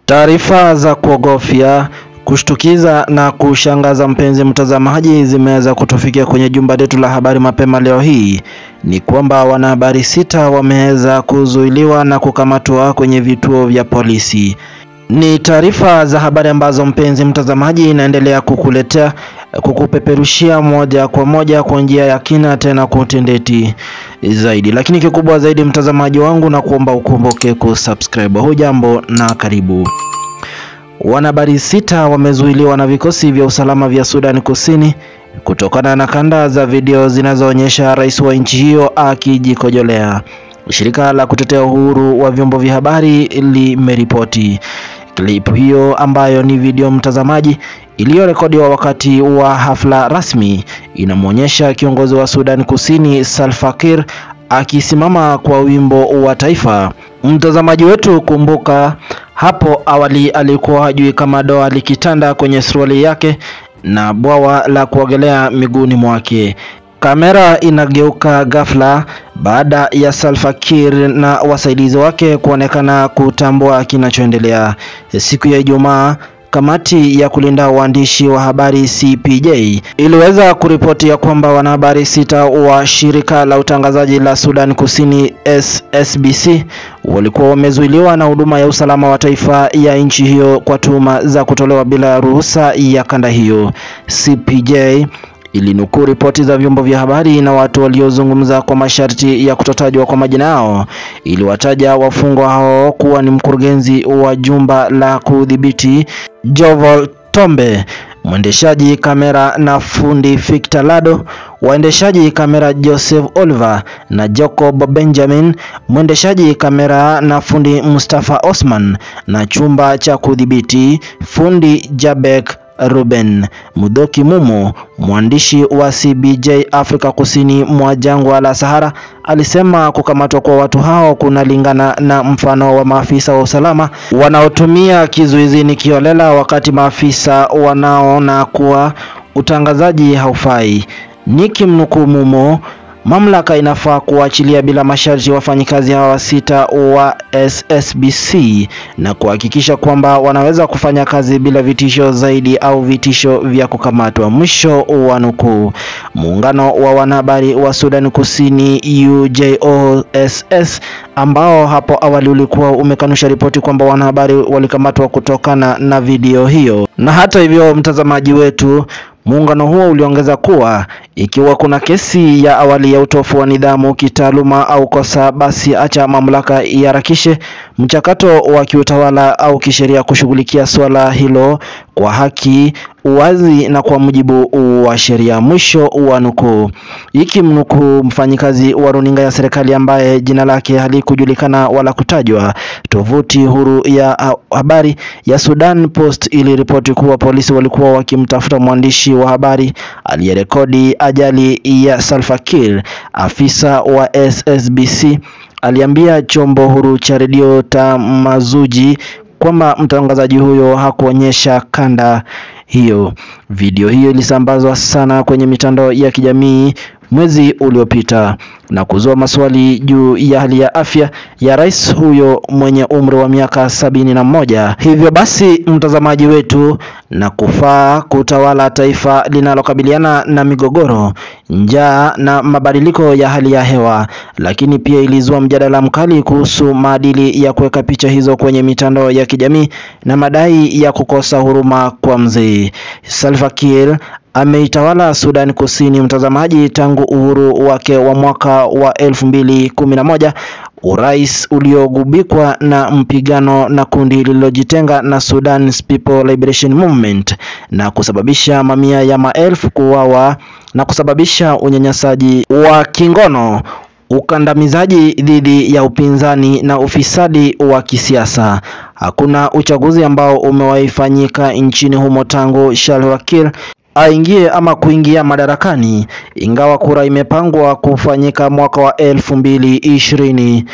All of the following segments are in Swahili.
Taarifa za kuogofya, kushtukiza na kushangaza mpenzi mtazamaji, zimeweza kutufikia kwenye jumba letu la habari mapema leo hii. Ni kwamba wanahabari sita wameweza kuzuiliwa na kukamatwa kwenye vituo vya polisi. Ni taarifa za habari ambazo mpenzi mtazamaji inaendelea kukuletea kukupeperushia moja kwa moja kwa njia ya kina tena kwa utendeti zaidi, lakini kikubwa zaidi mtazamaji wangu, na kuomba ukumbuke kusubscribe. Hujambo na karibu. Wanahabari sita wamezuiliwa na vikosi vya usalama vya Sudan Kusini kutokana na kanda za video zinazoonyesha rais wa nchi hiyo akijikojolea. Shirika la kutetea uhuru wa vyombo vya habari limeripoti klipu hiyo ambayo ni video mtazamaji, iliyorekodiwa wakati wa hafla rasmi, inamwonyesha kiongozi wa Sudan Kusini Salva Kiir akisimama kwa wimbo wa taifa. Mtazamaji wetu, kumbuka hapo awali alikuwa hajui kama doa likitanda kwenye suruali yake na bwawa la kuogelea miguuni mwake. Kamera inageuka ghafla baada ya Salva Kiir na wasaidizi wake kuonekana kutambua kinachoendelea. Siku ya Ijumaa, kamati ya kulinda waandishi wa habari CPJ iliweza kuripoti ya kwamba wanahabari sita wa shirika la utangazaji la Sudan Kusini SSBC walikuwa wamezuiliwa na huduma ya usalama wa taifa ya nchi hiyo kwa tuhuma za kutolewa bila ruhusa ya kanda hiyo. CPJ ilinukuu ripoti za vyombo vya habari na watu waliozungumza kwa masharti ya kutotajwa kwa majina yao. Iliwataja wafungwa hao kuwa ni mkurugenzi wa jumba la kudhibiti Jovel Tombe, mwendeshaji kamera na fundi Victor Lado, waendeshaji kamera Joseph Oliver na Jacob Benjamin, mwendeshaji kamera na fundi Mustafa Osman, na chumba cha kudhibiti fundi Jabek Ruben Mudoki Mumo, mwandishi wa CBJ Afrika kusini mwa jangwa la Sahara, alisema kukamatwa kwa watu hao kunalingana na mfano wa maafisa wa usalama wanaotumia kizuizini kiolela wakati maafisa wanaona kuwa utangazaji haufai. Nikimnukuu Mumo, mamlaka inafaa kuachilia bila masharti wafanyikazi hawa sita wa SSBC na kuhakikisha kwamba wanaweza kufanya kazi bila vitisho zaidi au vitisho vya kukamatwa. Mwisho wa nukuu. Muungano wa wanahabari wa Sudan Kusini UJOSS, ambao hapo awali ulikuwa umekanusha ripoti kwamba wanahabari walikamatwa kutokana na video hiyo. Na hata hivyo, mtazamaji wetu Muungano huo uliongeza kuwa ikiwa kuna kesi ya awali ya utofu wa nidhamu kitaaluma au kosa, basi acha mamlaka iharakishe mchakato wa kiutawala au kisheria kushughulikia suala hilo kwa haki, uwazi na kwa mujibu wa sheria. Mwisho wa nukuu. Ikimnukuu mfanyikazi wa runinga ya serikali ambaye jina lake halikujulikana wala kutajwa, tovuti huru ya habari ya Sudan Post iliripoti kuwa polisi walikuwa wakimtafuta mwandishi wa habari aliyerekodi ajali ya Salva Kiir. Afisa wa SSBC aliambia chombo huru cha redio Tamazuji kwamba mtangazaji huyo hakuonyesha kanda hiyo. Video hiyo ilisambazwa sana kwenye mitandao ya kijamii mwezi uliopita na kuzua maswali juu ya hali ya afya ya rais huyo mwenye umri wa miaka sabini na moja. Hivyo basi, mtazamaji wetu, na kufaa kutawala taifa linalokabiliana na migogoro, njaa na mabadiliko ya hali ya hewa, lakini pia ilizua mjadala mkali kuhusu maadili ya kuweka picha hizo kwenye mitandao ya kijamii na madai ya kukosa huruma kwa mzee Salva Kiir ameitawala Sudan Kusini, mtazamaji, tangu uhuru wake wa mwaka wa elfu mbili kumi na moja, urais uliogubikwa na mpigano na kundi lililojitenga na Sudan People Liberation Movement na kusababisha mamia ya maelfu kuuawa na kusababisha unyanyasaji wa kingono ukandamizaji dhidi ya upinzani na ufisadi wa kisiasa. Hakuna uchaguzi ambao umewahi fanyika nchini humo tangu Salva Kiir aingie ama kuingia madarakani, ingawa kura imepangwa kufanyika mwaka wa elfu mbili ishirini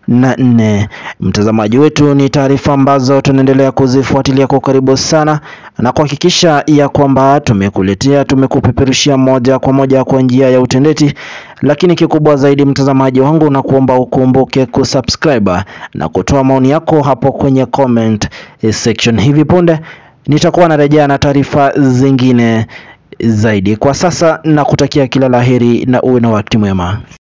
na nne. Mtazamaji wetu, ni taarifa ambazo tunaendelea kuzifuatilia kwa karibu sana na kuhakikisha ya kwamba tumekuletea tumekupeperushia moja kwa moja kwa njia ya utendeti, lakini kikubwa zaidi, mtazamaji wangu, na kuomba ukumbuke kusubscribe na kutoa maoni yako hapo kwenye comment section. Hivi punde nitakuwa narejea na taarifa zingine zaidi. Kwa sasa na kutakia kila laheri na uwe na wakati mwema.